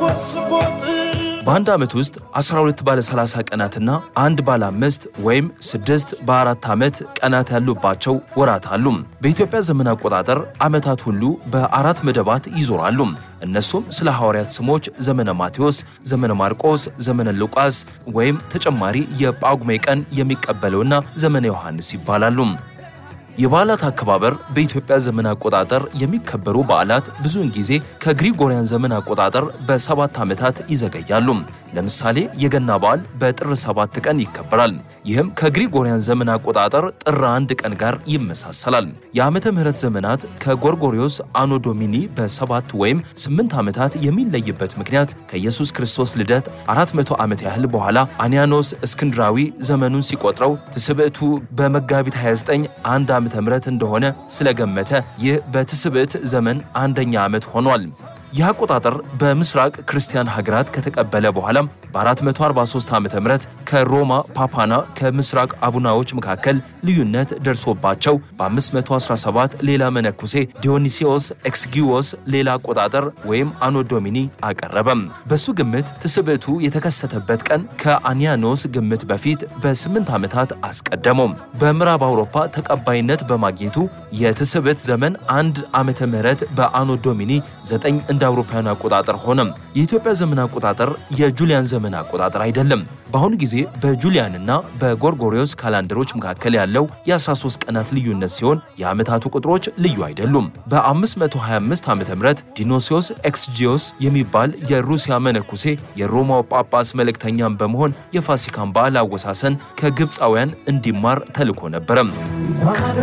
በአንድ ዓመት ውስጥ 12 ባለ 30 ቀናትና አንድ ባለ አምስት ወይም ስድስት በአራት ዓመት ቀናት ያሉባቸው ወራት አሉ። በኢትዮጵያ ዘመን አቆጣጠር ዓመታት ሁሉ በአራት መደባት ይዞራሉ። እነሱም ስለ ሐዋርያት ስሞች ዘመነ ማቴዎስ፣ ዘመነ ማርቆስ፣ ዘመነ ሉቃስ ወይም ተጨማሪ የጳጉሜ ቀን የሚቀበለውና ዘመነ ዮሐንስ ይባላሉ። የበዓላት አከባበር በኢትዮጵያ ዘመን አቆጣጠር የሚከበሩ በዓላት ብዙውን ጊዜ ከግሪጎሪያን ዘመን አቆጣጠር በሰባት ዓመታት ይዘገያሉ። ለምሳሌ የገና በዓል በጥር ሰባት ቀን ይከበራል። ይህም ከግሪጎሪያን ዘመን አቆጣጠር ጥር አንድ ቀን ጋር ይመሳሰላል። የዓመተ ምሕረት ዘመናት ከጎርጎሪዮስ አኖ ዶሚኒ በሰባት ወይም ስምንት ዓመታት የሚለይበት ምክንያት ከኢየሱስ ክርስቶስ ልደት 400 ዓመት ያህል በኋላ አንያኖስ እስክንድራዊ ዘመኑን ሲቆጥረው ትስብዕቱ በመጋቢት 29 አንድ ዓመተ ምሕረት እንደሆነ ስለገመተ ይህ በትስብዕት ዘመን አንደኛ ዓመት ሆኗል። ይህ አቆጣጠር በምስራቅ ክርስቲያን ሀገራት ከተቀበለ በኋላም በ443 ዓ ም ከሮማ ፓፓና ከምስራቅ አቡናዎች መካከል ልዩነት ደርሶባቸው በ517 ሌላ መነኩሴ ዲዮኒሲዎስ ኤክስጊዎስ ሌላ አቆጣጠር ወይም አኖ ዶሚኒ አቀረበም። በሱ ግምት ትስብዕቱ የተከሰተበት ቀን ከአኒያኖስ ግምት በፊት በስምንት ዓመታት አስቀደመው። በምዕራብ አውሮፓ ተቀባይነት በማግኘቱ የትስብዕት ዘመን አንድ ዓመተ ምህረት በአኖ ዶሚኒ 9 እንደ አውሮፓውያን አቆጣጠር ሆነም። የኢትዮጵያ ዘመን አቆጣጠር የጁሊያን ዘመን አቆጣጠር አይደለም። በአሁኑ ጊዜ በጁሊያንና በጎርጎሪዮስ ካላንደሮች መካከል ያለው የ13 ቀናት ልዩነት ሲሆን የዓመታቱ ቁጥሮች ልዩ አይደሉም። በ525 ዓ ም ዲኖሲዮስ ኤክስጂዮስ የሚባል የሩሲያ መነኩሴ የሮማው ጳጳስ መልእክተኛም በመሆን የፋሲካን በዓል አወሳሰን ከግብፃውያን እንዲማር ተልኮ ነበረም።